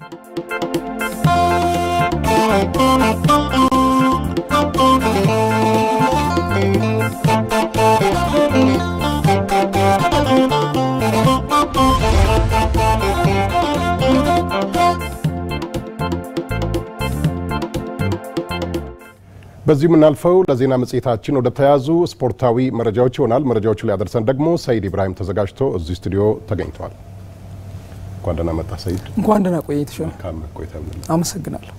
በዚህ የምናልፈው ለዜና መጽሔታችን ወደ ተያዙ ስፖርታዊ መረጃዎች ይሆናል። መረጃዎቹ ሊያደርሰን ደግሞ ሰይድ ኢብራሂም ተዘጋጅቶ እዚህ ስቱዲዮ ተገኝተዋል። እንኳን ደህና መጣ ሰይድ። እንኳን ደህና ቆየ ተሾመ። መልካም ቆይታ ይሁንልህ። አመሰግናለሁ።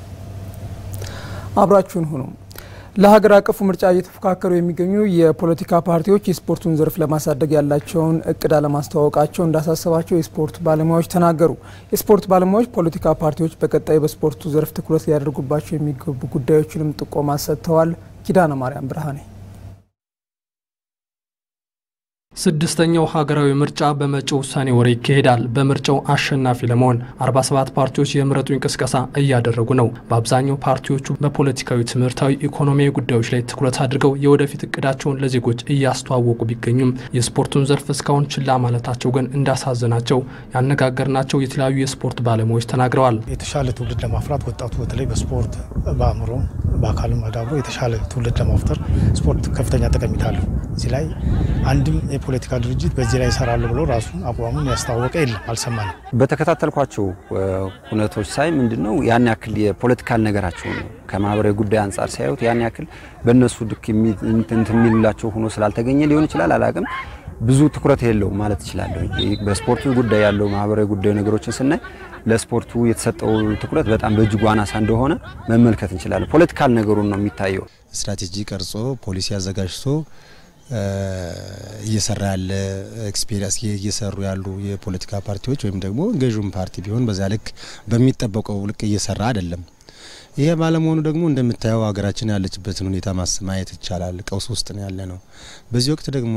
አብራችሁን ሁኑ። ለሀገር አቀፉ ምርጫ እየተፎካከሩ የሚገኙ የፖለቲካ ፓርቲዎች የስፖርቱን ዘርፍ ለማሳደግ ያላቸውን እቅድ አለማስተዋወቃቸው እንዳሳሰባቸው የስፖርት ባለሙያዎች ተናገሩ። የስፖርት ባለሙያዎች ፖለቲካ ፓርቲዎች በቀጣይ በስፖርቱ ዘርፍ ትኩረት ሊያደርጉባቸው የሚገቡ ጉዳዮችንም ጥቆማ ሰጥተዋል። ኪዳነ ማርያም ብርሃኔ ስድስተኛው ሀገራዊ ምርጫ በመጪው ሰኔ ወር ይካሄዳል። በምርጫው አሸናፊ ለመሆን 47 ፓርቲዎች የምረጡኝ ቅስቀሳ እያደረጉ ነው። በአብዛኛው ፓርቲዎቹ በፖለቲካዊ፣ ትምህርታዊ፣ ኢኮኖሚያዊ ጉዳዮች ላይ ትኩረት አድርገው የወደፊት እቅዳቸውን ለዜጎች እያስተዋወቁ ቢገኙም የስፖርቱን ዘርፍ እስካሁን ችላ ማለታቸው ግን እንዳሳዘናቸው ያነጋገርናቸው የተለያዩ የስፖርት ባለሙያዎች ተናግረዋል። የተሻለ ትውልድ ለማፍራት ወጣቱ በተለይ በስፖርት በአእምሮ በአካልም አዳብሮ የተሻለ ትውልድ ለማፍጠር ስፖርት ከፍተኛ ጠቀሜታ አለው። እዚህ ላይ አንድም የፖለቲካ ድርጅት በዚህ ላይ ይሰራሉ ብሎ ራሱ አቋሙን ያስታወቀ የለም፣ አልሰማንም። በተከታተልኳቸው ሁነቶች ሳይ ምንድነው ያን ያክል የፖለቲካል ነገራቸው ነው ከማህበራዊ ጉዳይ አንጻር ሲያዩት ያን ያክል በእነሱ ድክ እንትን የሚልላቸው ሆኖ ስላልተገኘ ሊሆን ይችላል፣ አላቅም ብዙ ትኩረት የለውም ማለት እችላለሁ። በስፖርቱ ጉዳይ ያለው ማህበራዊ ጉዳይ ነገሮችን ስናይ ለስፖርቱ የተሰጠው ትኩረት በጣም በእጅጉ አናሳ እንደሆነ መመልከት እንችላለን። ፖለቲካል ነገሩን ነው የሚታየው። ስትራቴጂ ቀርጾ ፖሊሲ አዘጋጅቶ እየሰራ ያለ ኤክስፔሪንስ እየሰሩ ያሉ የፖለቲካ ፓርቲዎች ወይም ደግሞ ገዥውም ፓርቲ ቢሆን በዛ ልክ በሚጠበቀው ልክ እየሰራ አይደለም። ይሄ ባለመሆኑ ደግሞ እንደምታየው ሀገራችን ያለችበትን ሁኔታ ማየት ይቻላል። ቀውስ ውስጥ ነው ያለ ነው። በዚህ ወቅት ደግሞ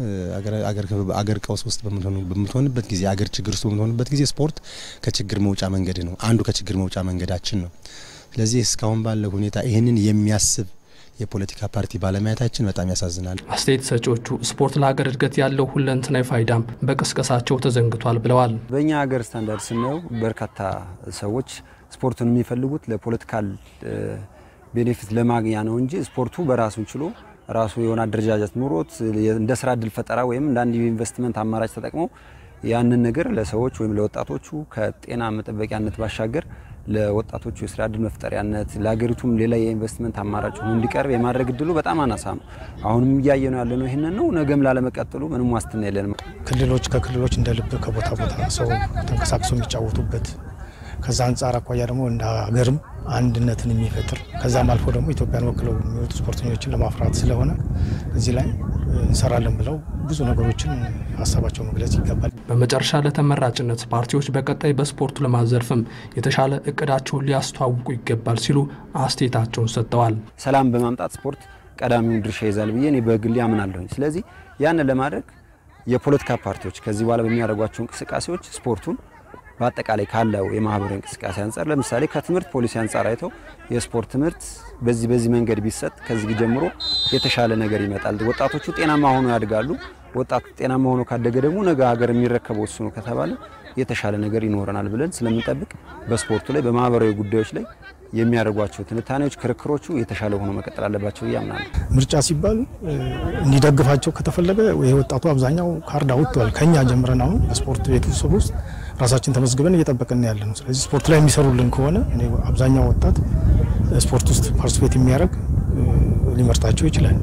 አገር ቀውስ ውስጥ በምትሆንበት ጊዜ አገር ችግር ውስጥ በምትሆንበት ጊዜ ስፖርት ከችግር መውጫ መንገድ ነው፣ አንዱ ከችግር መውጫ መንገዳችን ነው። ስለዚህ እስካሁን ባለው ሁኔታ ይህንን የሚያስብ የፖለቲካ ፓርቲ ባለማየታችን በጣም ያሳዝናል። አስተያየት ሰጪዎቹ ስፖርት ለሀገር እድገት ያለው ሁለንተናዊ ፋይዳም በቅስቀሳቸው ተዘንግቷል ብለዋል። በእኛ ሀገር ስታንዳርድ ስናየው በርካታ ሰዎች ስፖርቱን የሚፈልጉት ለፖለቲካል ቤኔፊት ለማግኛ ነው እንጂ ስፖርቱ በራሱን ችሎ ራሱ የሆነ አደረጃጀት ኑሮት እንደ ስራ እድል ፈጠራ ወይም እንደ አንድ የኢንቨስትመንት አማራጭ ተጠቅመው ያንን ነገር ለሰዎች ወይም ለወጣቶቹ ከጤና መጠበቂያነት ባሻገር ለወጣቶቹ የስራ እድል መፍጠሪያነት ለሀገሪቱም ሌላ የኢንቨስትመንት አማራጭ ሆኖ እንዲቀርብ የማድረግ እድሉ በጣም አናሳ ነው። አሁንም እያየ ነው ያለነው ይህንን ነው። ነገም ላለመቀጠሉ ምንም ዋስትና የለንም። ክልሎች ከክልሎች እንደ ልብ ከቦታ ቦታ ሰው ተንቀሳቅሶ የሚጫወቱበት ከዛ አንጻር አኳያ ደግሞ እንደ ሀገርም አንድነትን የሚፈጥር ከዛም አልፎ ደግሞ ኢትዮጵያን ወክለው የሚወጡ ስፖርተኞችን ለማፍራት ስለሆነ እዚህ ላይ እንሰራለን ብለው ብዙ ነገሮችን ሀሳባቸው መግለጽ ይገባል። በመጨረሻ ለተመራጭነት ፓርቲዎች በቀጣይ በስፖርቱ ለማዘርፍም የተሻለ እቅዳቸውን ሊያስተዋውቁ ይገባል ሲሉ አስተያየታቸውን ሰጥተዋል። ሰላም በማምጣት ስፖርት ቀዳሚውን ድርሻ ይዛል ብዬ እኔ በግሌ አምናለሁኝ። ስለዚህ ያንን ለማድረግ የፖለቲካ ፓርቲዎች ከዚህ በኋላ በሚያደርጓቸው እንቅስቃሴዎች ስፖርቱን በአጠቃላይ ካለው የማህበራዊ እንቅስቃሴ አንጻር ለምሳሌ ከትምህርት ፖሊሲ አንጻር አይተው የስፖርት ትምህርት በዚህ በዚህ መንገድ ቢሰጥ ከዚህ ጀምሮ የተሻለ ነገር ይመጣል፣ ወጣቶቹ ጤናማ ሆኖ ያድጋሉ። ወጣቱ ጤናማ ሆኖ ካደገ ደግሞ ነገ ሀገር የሚረከበው እሱ ነው ከተባለ የተሻለ ነገር ይኖረናል ብለን ስለምንጠብቅ በስፖርቱ ላይ በማህበራዊ ጉዳዮች ላይ የሚያደርጓቸው ትንታኔዎች፣ ክርክሮቹ የተሻለ ሆኖ መቀጠል አለባቸው እያምናለሁ። ምርጫ ሲባል እንዲደግፋቸው ከተፈለገ የወጣቱ አብዛኛው ካርድ አውጥቷል። ከኛ ጀምረን አሁን በስፖርት ቤቱ ስር ውስጥ ራሳችን ተመዝግበን እየጠበቅን ያለ ነው። ስለዚህ ስፖርት ላይ የሚሰሩልን ከሆነ አብዛኛው ወጣት ስፖርት ውስጥ ፓርቲስፔት የሚያደርግ ሊመርጣቸው ይችላል።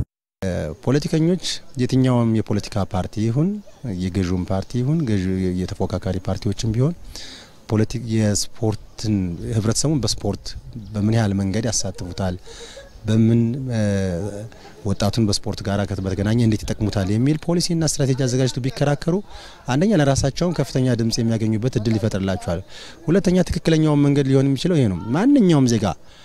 ፖለቲከኞች የትኛውም የፖለቲካ ፓርቲ ይሁን የገዥውም ፓርቲ ይሁን የተፎካካሪ ፓርቲዎችም ቢሆን የስፖርትን ህብረተሰቡን በስፖርት በምን ያህል መንገድ ያሳትፉታል፣ በምን ወጣቱን በስፖርት ጋር በተገናኘ እንዴት ይጠቅሙታል የሚል ፖሊሲና ስትራቴጂ አዘጋጅቶ ቢከራከሩ አንደኛ ለራሳቸውን ከፍተኛ ድምጽ የሚያገኙበት እድል ይፈጥርላቸዋል። ሁለተኛ ትክክለኛውን መንገድ ሊሆን የሚችለው ይሄ ነው። ማንኛውም ዜጋ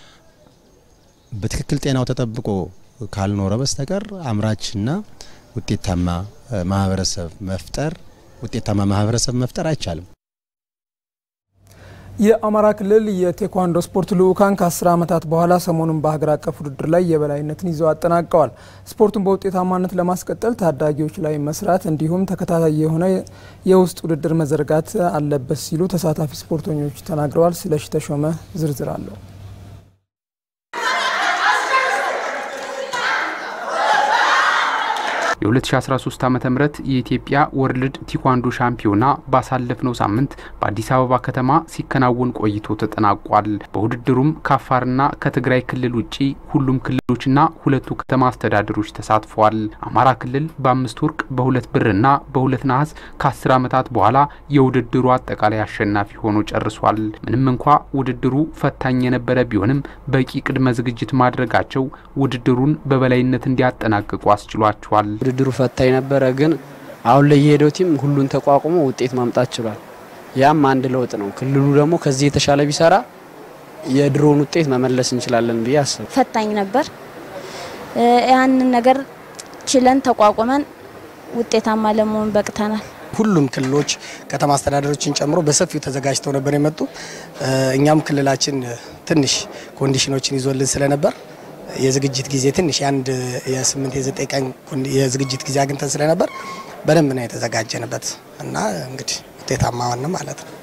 በትክክል ጤናው ተጠብቆ ካልኖረ በስተቀር አምራችና ውጤታማ ማህበረሰብ መፍጠር ውጤታማ ማህበረሰብ መፍጠር አይቻልም። የአማራ ክልል የቴኳንዶ ስፖርት ልዑካን ከ10 ዓመታት በኋላ ሰሞኑን በሀገር አቀፍ ውድድር ላይ የበላይነትን ይዘው አጠናቀዋል። ስፖርቱን በውጤታማነት ለማስቀጠል ታዳጊዎች ላይ መስራት እንዲሁም ተከታታይ የሆነ የውስጥ ውድድር መዘርጋት አለበት ሲሉ ተሳታፊ ስፖርተኞች ተናግረዋል። ስለሺ ተሾመ ዝርዝር አለው። የ2013 ዓ ም የኢትዮጵያ ወርልድ ቲኳንዶ ሻምፒዮና ባሳለፍነው ሳምንት በአዲስ አበባ ከተማ ሲከናወን ቆይቶ ተጠናቋል። በውድድሩም ከአፋርና ከትግራይ ክልል ውጪ ሁሉም ክልሎችና ሁለቱ ከተማ አስተዳደሮች ተሳትፈዋል። አማራ ክልል በአምስት ወርቅ በሁለት ብርና በሁለት ነሐስ ከ10 ዓመታት በኋላ የውድድሩ አጠቃላይ አሸናፊ ሆኖ ጨርሷል። ምንም እንኳ ውድድሩ ፈታኝ የነበረ ቢሆንም በቂ ቅድመ ዝግጅት ማድረጋቸው ውድድሩን በበላይነት እንዲያጠናቅቁ አስችሏቸዋል። ውድድሩ ፈታኝ ነበረ፣ ግን አሁን ላይ የሄደው ቲም ሁሉን ተቋቁሞ ውጤት ማምጣት ችሏል። ያም አንድ ለውጥ ነው። ክልሉ ደግሞ ከዚህ የተሻለ ቢሰራ የድሮውን ውጤት መመለስ እንችላለን ብዬ አስብ። ፈታኝ ነበር። ያንን ነገር ችለን ተቋቁመን ውጤታማ ለመሆን በቅተናል። ሁሉም ክልሎች ከተማ አስተዳደሮችን ጨምሮ በሰፊው ተዘጋጅተው ነበር የመጡ። እኛም ክልላችን ትንሽ ኮንዲሽኖችን ይዞልን ስለነበር የዝግጅት ጊዜ ትንሽ የአንድ የስምንት የዘጠኝ ቀን የዝግጅት ጊዜ አግኝተን ስለነበር በደንብ ነው የተዘጋጀንበት እና እንግዲህ ውጤታማ ሆን ማለት ነው።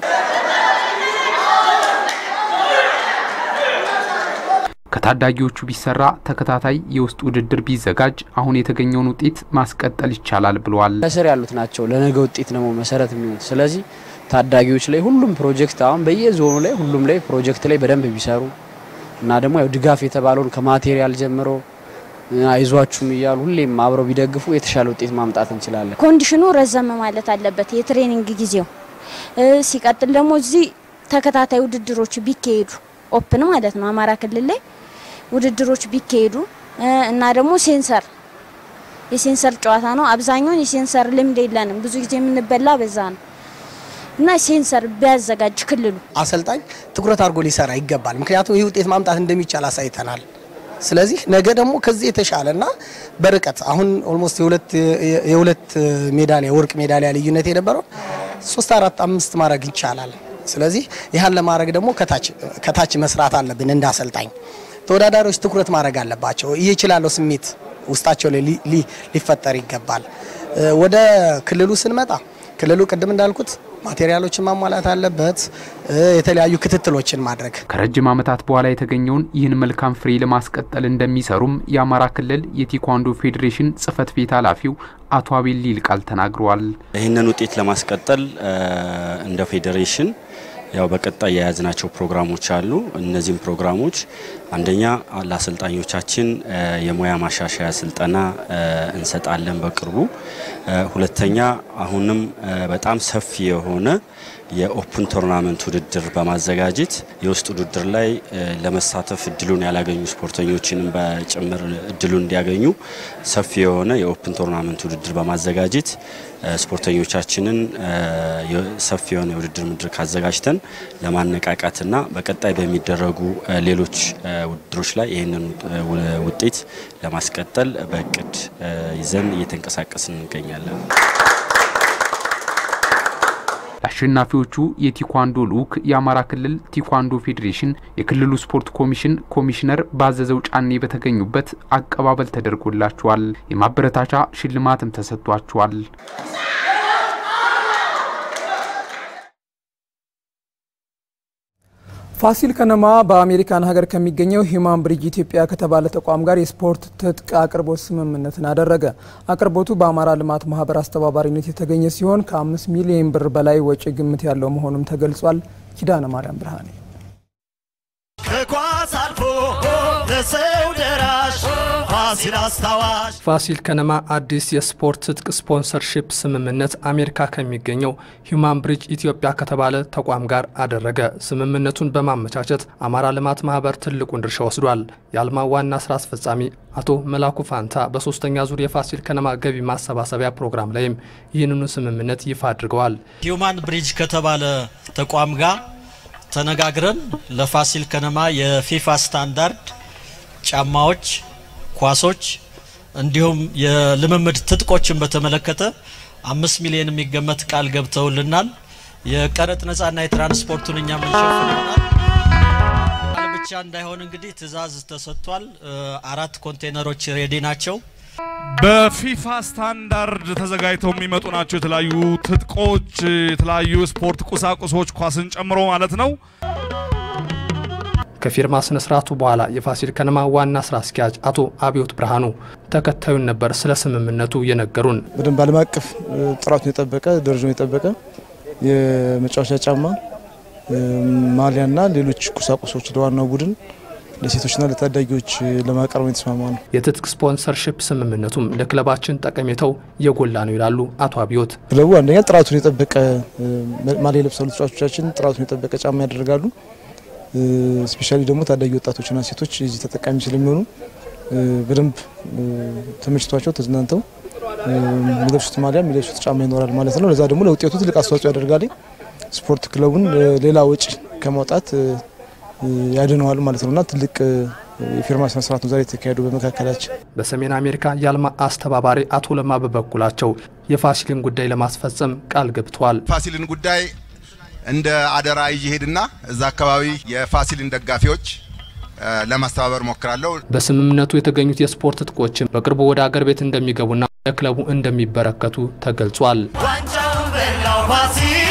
ከታዳጊዎቹ ቢሰራ ተከታታይ የውስጥ ውድድር ቢዘጋጅ አሁን የተገኘውን ውጤት ማስቀጠል ይቻላል ብለዋል። ከስር ያሉት ናቸው ለነገ ውጤት ደግሞ መሰረት የሚሆን ስለዚህ ታዳጊዎች ላይ ሁሉም ፕሮጀክት አሁን በየዞኑ ላይ ሁሉም ላይ ፕሮጀክት ላይ በደንብ ቢሰሩ እና ደግሞ ያው ድጋፍ የተባለውን ከማቴሪያል ጀምሮ አይዟችሁም እያሉ ሁሌም አብረው ቢደግፉ የተሻለ ውጤት ማምጣት እንችላለን። ኮንዲሽኑ ረዘም ማለት አለበት፣ የትሬኒንግ ጊዜው። ሲቀጥል ደግሞ እዚህ ተከታታይ ውድድሮች ቢካሄዱ ኦፕን ማለት ነው አማራ ክልል ላይ ውድድሮች ቢካሄዱ እና ደግሞ ሴንሰር የሴንሰር ጨዋታ ነው። አብዛኛውን የሴንሰር ልምድ የለንም። ብዙ ጊዜ የምንበላ በዛ ነው እና ሴንሰር ቢያዘጋጅ ክልሉ አሰልጣኝ ትኩረት አድርጎ ሊሰራ ይገባል። ምክንያቱም ይህ ውጤት ማምጣት እንደሚቻል አሳይተናል። ስለዚህ ነገ ደግሞ ከዚህ የተሻለና በርቀት አሁን ኦልሞስት የሁለት የሁለት ሜዳሊያ የወርቅ ሜዳሊያ ልዩነት የነበረው ሶስት አራት አምስት ማድረግ ይቻላል። ስለዚህ ይህን ለማድረግ ደግሞ ከታች መስራት አለብን። እንደ አሰልጣኝ ተወዳዳሪዎች ትኩረት ማድረግ አለባቸው። ይህ ይችላለሁ ስሜት ውስጣቸው ላይ ሊፈጠር ይገባል። ወደ ክልሉ ስንመጣ ክልሉ ቅድም እንዳልኩት ማቴሪያሎችን ማሟላት አለበት። የተለያዩ ክትትሎችን ማድረግ ከረጅም ዓመታት በኋላ የተገኘውን ይህን መልካም ፍሬ ለማስቀጠል እንደሚሰሩም የአማራ ክልል የቴኳንዶ ፌዴሬሽን ጽሕፈት ቤት ኃላፊው አቶ አቤል ሊልቃል ተናግረዋል። ይህንን ውጤት ለማስቀጠል እንደ ፌዴሬሽን ያው በቀጣይ የያዝናቸው ፕሮግራሞች አሉ። እነዚህም ፕሮግራሞች አንደኛ ለአሰልጣኞቻችን የሙያ ማሻሻያ ስልጠና እንሰጣለን በቅርቡ። ሁለተኛ አሁንም በጣም ሰፊ የሆነ የኦፕን ቶርናመንት ውድድር በማዘጋጀት የውስጥ ውድድር ላይ ለመሳተፍ እድሉን ያላገኙ ስፖርተኞችንም በጭምር እድሉን እንዲያገኙ ሰፊ የሆነ የኦፕን ቶርናመንት ውድድር በማዘጋጀት ስፖርተኞቻችንን ሰፊ የሆነ የውድድር መድረክ አዘጋጅተን ለማነቃቃትና በቀጣይ በሚደረጉ ሌሎች ውድድሮች ላይ ይህንን ውጤት ለማስቀጠል በእቅድ ይዘን እየተንቀሳቀስን እንገኛለን። ለአሸናፊዎቹ የቲኳንዶ ልዑክ የአማራ ክልል ቲኳንዶ ፌዴሬሽን የክልሉ ስፖርት ኮሚሽን ኮሚሽነር ባዘዘው ጫኔ በተገኙበት አቀባበል ተደርጎላቸዋል። የማበረታቻ ሽልማትም ተሰጥቷቸዋል። ፋሲል ከነማ በአሜሪካን ሀገር ከሚገኘው ሂዩማን ብሪጅ ኢትዮጵያ ከተባለ ተቋም ጋር የስፖርት ትጥቅ አቅርቦት ስምምነትን አደረገ። አቅርቦቱ በአማራ ልማት ማህበር አስተባባሪነት የተገኘ ሲሆን ከአምስት ሚሊዮን ብር በላይ ወጪ ግምት ያለው መሆኑም ተገልጿል። ኪዳነ ማርያም ብርሃኔ ከኳስ አልፎ ለሰው ደራሽ ፋሲል አስታዋሽ ፋሲል ከነማ አዲስ የስፖርት ትጥቅ ስፖንሰርሺፕ ስምምነት አሜሪካ ከሚገኘው ሂዩማን ብሪጅ ኢትዮጵያ ከተባለ ተቋም ጋር አደረገ። ስምምነቱን በማመቻቸት አማራ ልማት ማህበር ትልቁን ድርሻ ወስዷል። የአልማ ዋና ስራ አስፈጻሚ አቶ መላኩ ፋንታ በሶስተኛ ዙር የፋሲል ከነማ ገቢ ማሰባሰቢያ ፕሮግራም ላይም ይህንኑ ስምምነት ይፋ አድርገዋል። ሂዩማን ብሪጅ ከተባለ ተቋም ጋር ተነጋግረን ለፋሲል ከነማ የፊፋ ስታንዳርድ ጫማዎች፣ ኳሶች እንዲሁም የልምምድ ትጥቆችን በተመለከተ አምስት ሚሊዮን የሚገመት ቃል ገብተውልናል። የቀረጥ ነጻና የትራንስፖርቱን እኛ ምንሸፍንናል። ብቻ እንዳይሆን እንግዲህ ትዕዛዝ ተሰጥቷል። አራት ኮንቴነሮች ሬዲ ናቸው። በፊፋ ስታንዳርድ ተዘጋጅተው የሚመጡ ናቸው። የተለያዩ ትጥቆች፣ የተለያዩ ስፖርት ቁሳቁሶች ኳስን ጨምሮ ማለት ነው። ከፊርማ ስነ ስርዓቱ በኋላ የፋሲል ከነማ ዋና ስራ አስኪያጅ አቶ አብዮት ብርሃኑ ተከታዩን ነበር ስለ ስምምነቱ የነገሩን። በደንብ ዓለም አቀፍ ጥራቱን የጠበቀ ደረጃውን የጠበቀ የመጫወቻ ጫማ፣ ማሊያና ሌሎች ቁሳቁሶች ለዋናው ቡድን ለሴቶችና ለታዳጊዎች ለማቅረብ የተስማማ ነው። የትጥቅ ስፖንሰርሽፕ ስምምነቱም ለክለባችን ጠቀሜታው የጎላ ነው ይላሉ አቶ አብዮት። ክለቡ አንደኛ ጥራቱን የጠበቀ ማሊያ የለብሳሉ ተጫዋቾቻችን ጥራቱን የጠበቀ ጫማ ያደርጋሉ። ስፔሻሊ ደግሞ ታዳጊ ወጣቶችና ሴቶች እዚህ ተጠቃሚ ስለሚሆኑ በደንብ ተመችቷቸው ተዝናንተው የሚለብሱት ማሊያ የሚለብሱት ጫማ ይኖራል ማለት ነው። ለዛ ደግሞ ለውጤቱ ትልቅ አስተዋጽኦ ያደርጋል። ስፖርት ክለቡን ሌላ ወጪ ከማውጣት ያድነዋል ማለት ነውና ትልቅ የፊርማ ስነ ስርዓት ነው ዛሬ የተካሄደው በመካከላችን። በሰሜን አሜሪካ የአልማ አስተባባሪ አቶ ለማ በበኩላቸው የፋሲልን ጉዳይ ለማስፈጸም ቃል ገብተዋል። ፋሲልን ጉዳይ እንደ አደራ እየሄድና እዛ አካባቢ የፋሲልን ደጋፊዎች ለማስተባበር ሞክራለሁ። በስምምነቱ የተገኙት የስፖርት ትጥቆችም በቅርቡ ወደ አገር ቤት እንደሚገቡና ለክለቡ እንደሚበረከቱ ተገልጿል። ዋንጫውን በላው ፋሲል